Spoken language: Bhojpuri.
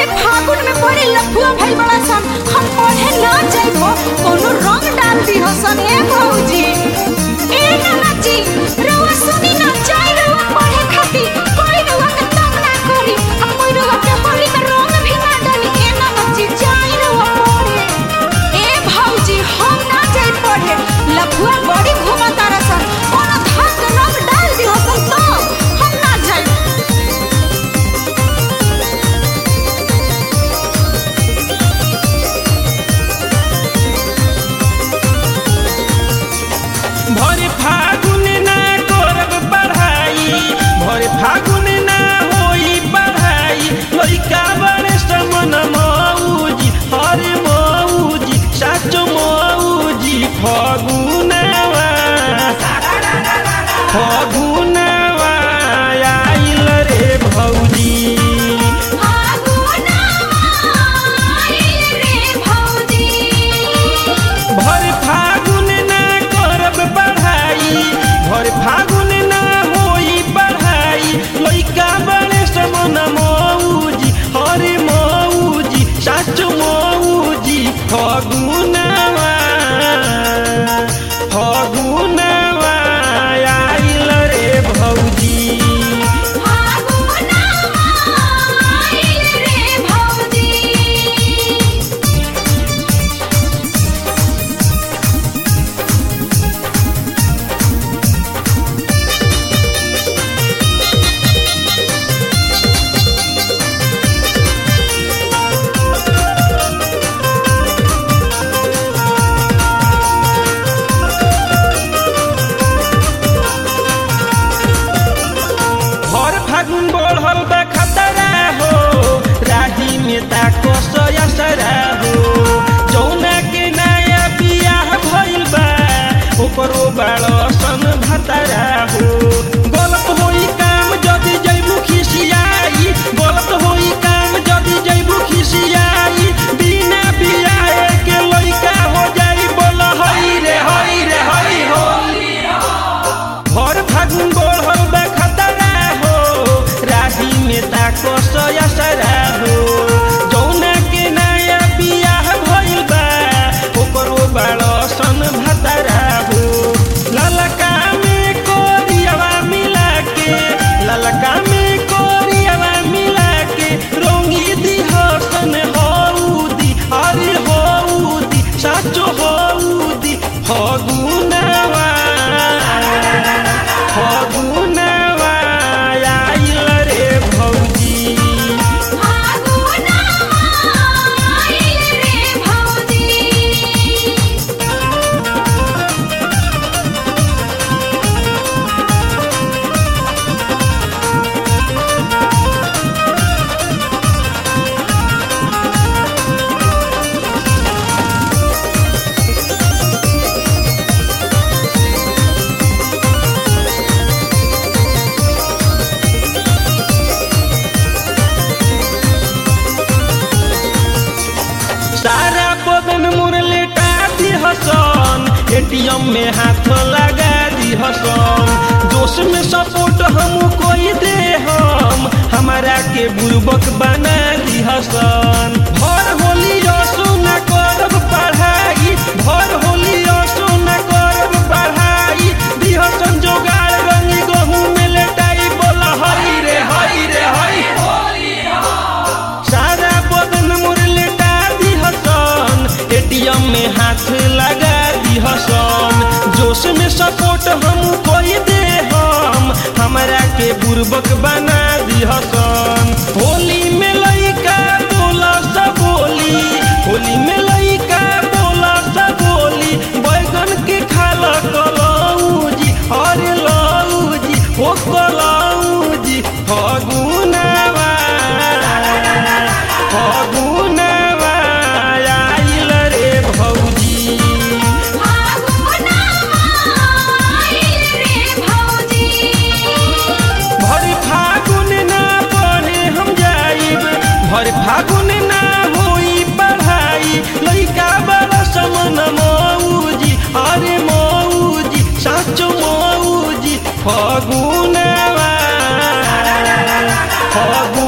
ए फागुन में बड़ी लफुआ भइल बड़ा सन हम पढ़े ना जाइबो कोनो रंग डाल दी हसन ए भौजी ए नाना जी रउआ सुनी ना जाई रउआ पढ़े खातिर कोई रउआ के तंग ना करी हम कोई रउआ के होली में रंग भी ना डाली ए नाना जी जाई रउआ पढ़े ए भौजी हम ना जाई पढ़े लफुआ बड़ी घुमा तारा सन कोनो धान के रंग डाल दी हसन तो हम ना जाई भर फागुन ना करब पढ़ाई भर फागुन ना होई पढ़ाई लइका बड़े समन मौजी हरे मौजी साचो मौजी फगुनवा फगुनवा आइल रे भौजी भर फागुन ना करब पढ़ाई भर फागुन ना होई पढ़ाई लइका बड़े समन मौजी हरे मौजी साच मौजी फगुनवा फगुनवा आइल रे भौजी भर फागुन बढ़ल बा खतरा हो राही में ताको सरा हो जौना के नया बियाह भइल बा ओकरो बाड़ सन भतरा हो गलत होई काम जदी जैबू खिसियाई गलत होई काम जदी जैबू खिसियाई बिना बियाह के लइका हो जाई बोल हई रे हई रे हई हो भर फागुन बढ़ल बा खतरा हो राही में ताको सरा हो जौना के नया बियाह भइल बा ओकरो बाड़ सन भतरा हो ललका में कोरियावा मिला के ललका में कोरियावा मिला के रंगी दी हसन हौदी अरे हौदी साचो हौदी फगुनवा फगुनवा आइल रे भौजी सारा बदन मोर लेटा दी हसन एटीएम में हाथ लगा दी हसन जोश में सपोर्ट हम कोई दे हम हमारा के बुर्बक बना दी हसन भर होली असो न करब पढ़ाई भर होली असो न करब पढ़ाई दी हसन जोगाड़ रंगी गहूँ में लेटाई बोला हई रे हई रे हई सारा बदन मोर लेटा दी हसन एटीएम में हाथ लगा दी हसन जोश में सपोर्ट हम कोई दे हम हमरा के बुर्बक बना दी हसन होली में लइका बोला सब बोली होली में लइका बोला सब बोली बैगन के खाला कलौजी अरे लौजी हो कलौजी फगुनवा फगुनवा आइल रे भौजी भर फागुन ना पढ़े हम जाइब भर फागुन ना होई पढ़ाई लइका बड़ा समन मौजी अरे मौजी साचो मौजी फगुनवा फगुन